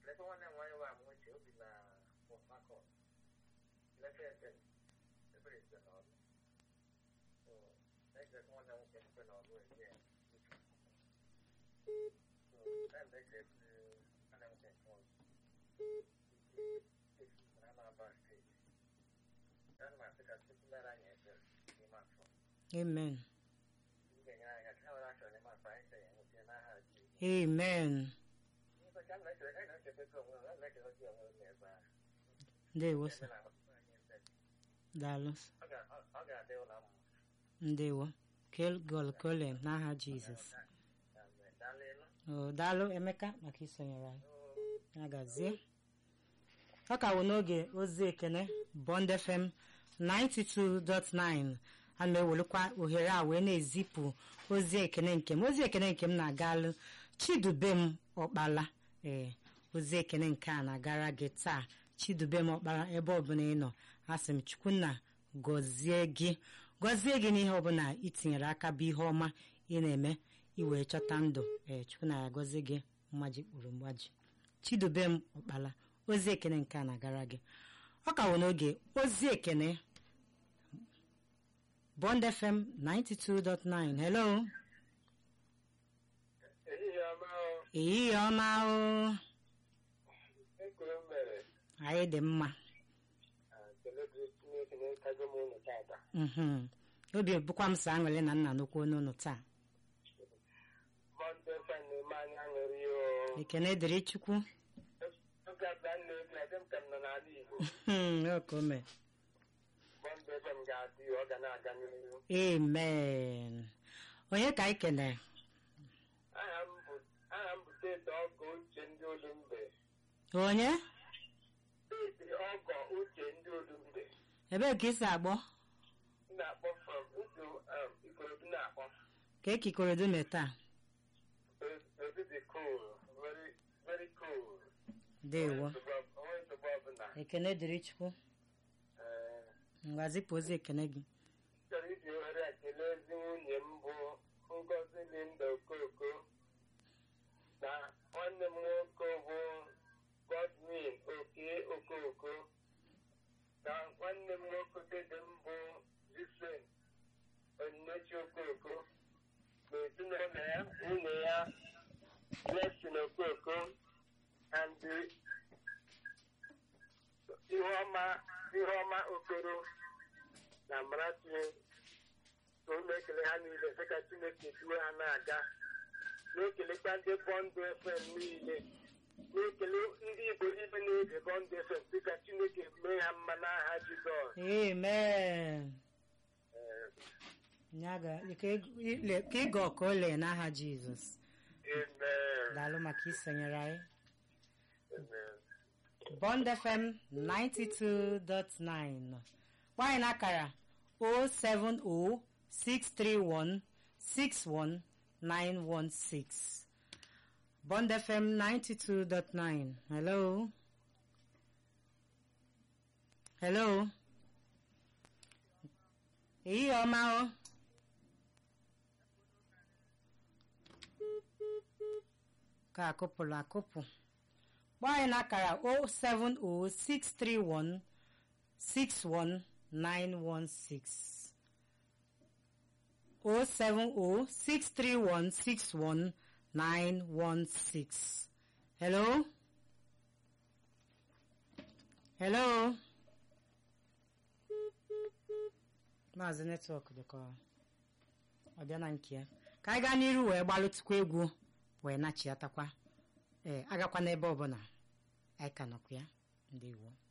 lekwa nwanne m nwaanyị wa amụchi obi na Port Harcourt lefe ete ebere ete n'ọrụ so na-ejekwa nwanne m nwoke mpe n'ọrụ ezi ya so time they get nwanne m nwoke nke ọzọ na Anambra steeti ya na masị ka Chukwu mere anyị ebere n'ime afọ amen m ga-enyere anyị aka ha nwere achọrọ n'ime afọ anyị sị ya nwụchie n'aha Jizọs amen ndewo sir daalụ sir. ọ ga-adị ụlọ mma ndewo kelgol kole n'aha jizọs daalụ Oh, daalụ emeka maka isonyere anyị ya gazie ọ ka wụ n'oge ozi ekene bond fm 92.9 ana m ewelekwa ohere a wee na-ezipụ ozi ekene nke m ozi ekene nke m na-agalụ chidubem ọkpala ee ozi ekene nke a na-agara gị taa chidubem ọkpala ebe ọbụla ị nọ asị m chukwunna gọzie gị gọzie gị n'ihe ọbụla itinyere aka bụ ihe ọma ị na-eme iwee chọta ndụ ee chukwunna ya gọzie gị mmaji kpụrụ mgbaji chidubem ọkpala ozi ekene nke a na-agara gị ọ ka wụ n'oge ozi ekene bond fm 92.9 hello ehihie ọma ehihie ọma o ekwuru mere anyị dị mma kelebiri chineke na-ekago m ụlọ tata Mhm. obi bụkwa m so aṅụrị na nna nnukwu n'ụlọ taa bọndụ efe na-eme anyị aṅụrị o ekene dịrị chukwu oge abịa nna ego adị m ka m nọ n'ala igbo Mhm, o ka o mere. bọndụ efe m ga-adị ọ ga na-aga n'ihu amen onye ka anyị kenere aha m bụ aha m bụ steeti ọgọ uche ndị olumbe onye steeti ọgọ uche ndị olumbe ebee ka isi agbọ m na-akpọ from udu um, ikorodu na-akpọ ka ekikorodu mee taa Obi dị cool, very, very cool. dewo Onwe nsogbu ọbụla. ekene dịrị chukwu Ee, ngwa zipụ ozi ekene gị chọrọ iji ohere a kelee ezi nwunye m bụ Ngozi Linda Okoko na nwanne m nwoke bụ Godwin Oke Okoko na nwanne m nwoke dede m bụ Jisen Onyinyechi Okoko na ezinụlọ ya nwunye ya Blessing Okoko and Ihuọma Ihuọma Okoro na Amarachi ka ụlọ ekele ha niile sị ka Chineke duwe ha na-aga na-ekelekwa ndị bọndụ FM niile na-ekele ndị Igbo ibe na-ege bọndụ FM sị ka Chineke mee ha mma n'aha Jizọs amen Ee, Ya ga- ka ị- ile- ka ịga ọka ole n'aha jizọs Amen. daalụ maka isonyere anyị Amen. bond fm 92.9 nwanyị n'akara 07063161916 bond fm 92.9 hello hello ehihie ọma o ka akụpụrụ akụpụ gba anyị n'akara 07063161916 07063161916 hello hello maazị netwọk dịka ọ bịa na nke ya ka anyị gaa n'iru wee gbalụtụkwa egwu wee nachiatakwa ee agakwa n'ebe ọbụla anyị ka nọkwa ya ndewo